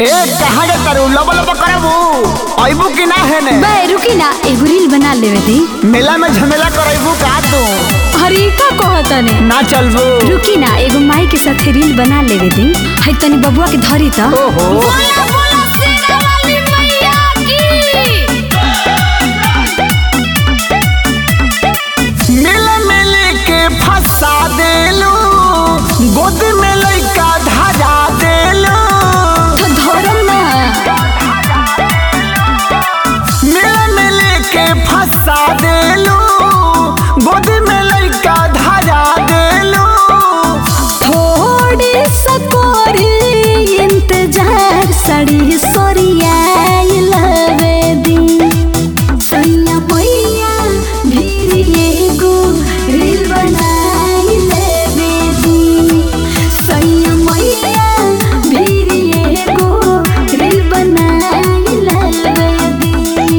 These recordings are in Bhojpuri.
ए कहाँ जा तारू लब लब करबू अइबू कि ना है ने बे रुकी ना एगो रील बना लेवे दी मेला में झमेला करबू का तू अरे का कहतने ना चलबू रुकी ना एगो माई के साथे रील बना लेवे दी है तनी बबुआ के धरी त ओहो बोला बोला शेरा वाली मैया की मिल मिल के फंसा देलू गोद में लइका धरा देलू तो धरम ना मिल मिल के फंसा देलू गोद में लइका धरा देलू थोड़ी सकोरी इंतजार सड़ी सोरिया लवे दी सैया मैया भीड़ एगो रील बनाई लेवे दी सैया मैया भीड़ एगो रील बनाई लेवे दी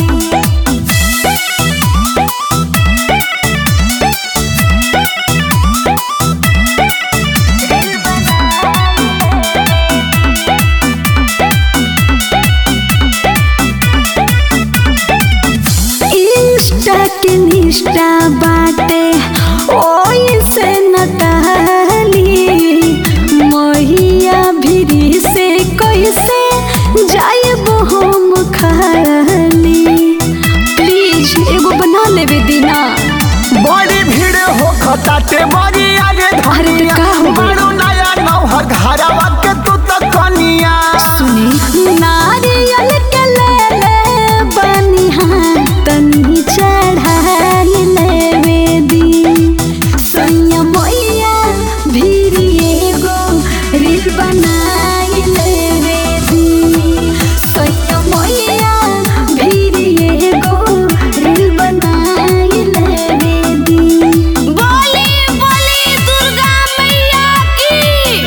इंस्टा के निष्ठा बाटे ओई से नटाली महिया भिरी से कैसे जाइब हम खाली प्लीज एगो बना लेवे दीना बड़ी भीड़ हो खताटे बड़ी आगे अरे तो का हो गइल? बड़ू नया नौहर घरवा के तू तो कनिया सुनी नारियल के ले ले बनी हाथ तनी चढ़ाई लेवे दी सैया मैया भीरी एगो रील बनाई लेवे दी सैया मैया भीरी एगो रील बनाई लेवे दी बोली बोली दुर्गा मैया की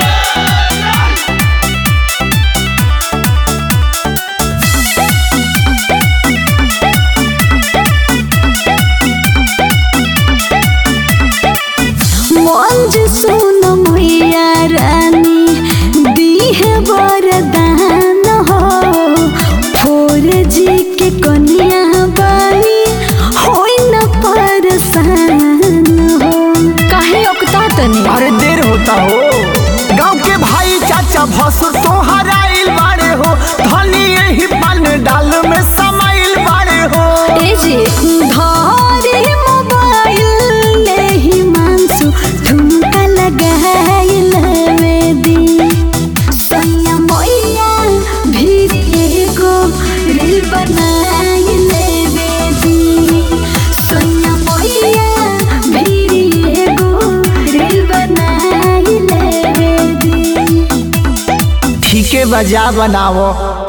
मंज सुन मैया रानी दीह वरदान हो फोर जी के कन्या बानी होई न परेशान हो काहे ओकता तनी अरे देर होता हो गांव के भाई चाचा भसुर तोहर आइल बाड़े हो धनी यही पान डाल में समाइल बाड़े हो ए जे धरे मोबाइल लेहि मांसु ठुमका लगाइल दी सैया मैया भीड़ एगो रील बनाइल दी सैया मैया भीड़ एगो रील बनाइल दी ठीके बजा बनावो